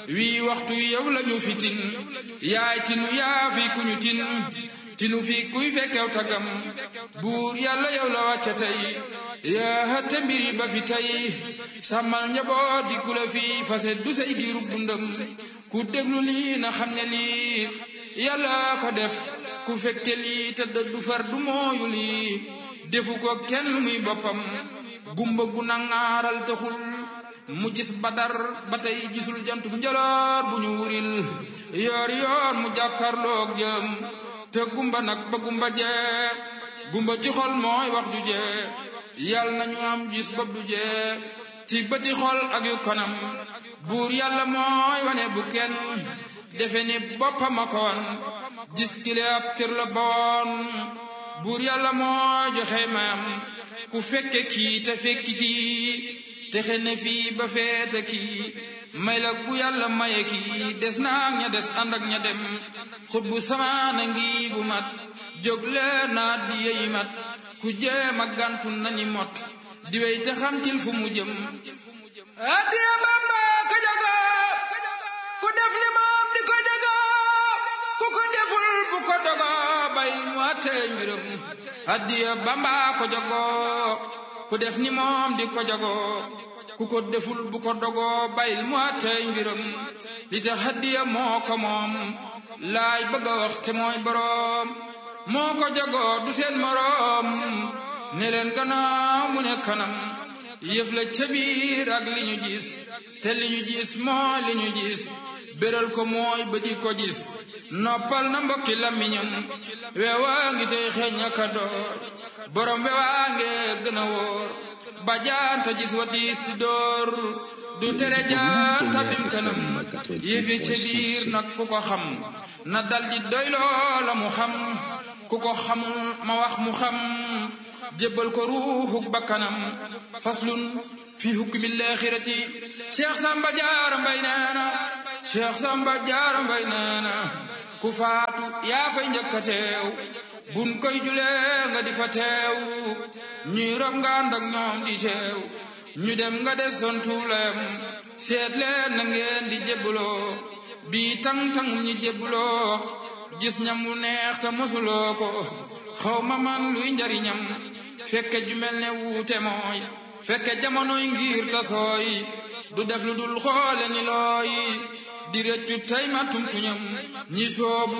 wii waxtu yow lañu fi tin yaay tinu yaa fi kuñu tin tinu fi kuy fekkew tagam buur yàlla yow la wàcca tey yaa hëtte mbiri ba fi tey sàmmal njaboot di ku la fi fase du say giirub dundam ku déglu lii na xam ne lii yàlla ko def ku fekke lii te du far du mooyu lii defu ko kenn muy boppam gumba gu nangaaral taxul mu gis badar ba tey gisul jantum njaloor bu ñu wuril yoor yoor mu jàkkarloog jëm te gumba nag ba gumba jee gumba ci xol mooy wax ju jee yàlla nañu am gis bopp du jee ci bëti xol ak yu kanam buur yàlla mooy wane bu kenn defe ni boppam a ko wan gis kile ab cër la boon buur yàlla mooy joxe mayam ku fekke kii te fekki kii texe ne fii ba feete kii may la ku yàlla maye kii des naag ña des ànd ak ña dem xut bu samaana ngi bu mat jóg leen naa di yeyi mat ku jéem a gàntu nañi mot di wey te xamtil fu mu jëm addiya Bamba ka jago ku def li moom di ko jago ku ko deful bu ko dogo bayil mu àttee mbiram addiya Bamba ko jago ku def ni moom di ko jago ku ko deful bu ko dogo bayil mu àttee mbiram li tax addiya moo ko moom laay bëgg a wax te mooy boroom moo ko jago du seen moroom ne leen gannaaw mu ne kanam yëf la ca biir ak li ñu gis te li ñu gis mooy li ñu gis béral ko mooy ba di ko gis noppal na mbokki làmmiñam weewaa ngi tey xeeñ aka door borom weewaa nge gën a wóor ba jaanta gis wa diis ti door du tere jaan tabim kanam yëfi ca biir nag ku ko xam na dal di doy loola mu xam ku ko xamul ma wax mu xam jébbal ko ruuxuk bakkanam faslun fi hukmi laaxirati cheikh samba jaara mbay neena cheikh samba jaara mbay neena ku faatu yaa fay njëkka teew bun koy julee nga di fa teew ñuy rob nga ànd ak ñoom di teew ñu dem nga des son tuulem seet leen na ngeen di jébbaloo bii tang-tangum ñi jébbaloo gis ñam wu neex te mosuloo ko xaw ma man luy njariñam fekke ju mel ne wuute mooy fekke jamonoy ngir tasooy du def lu dul xoole ni looy di rëccu tey ma tumtuñam ñi soobu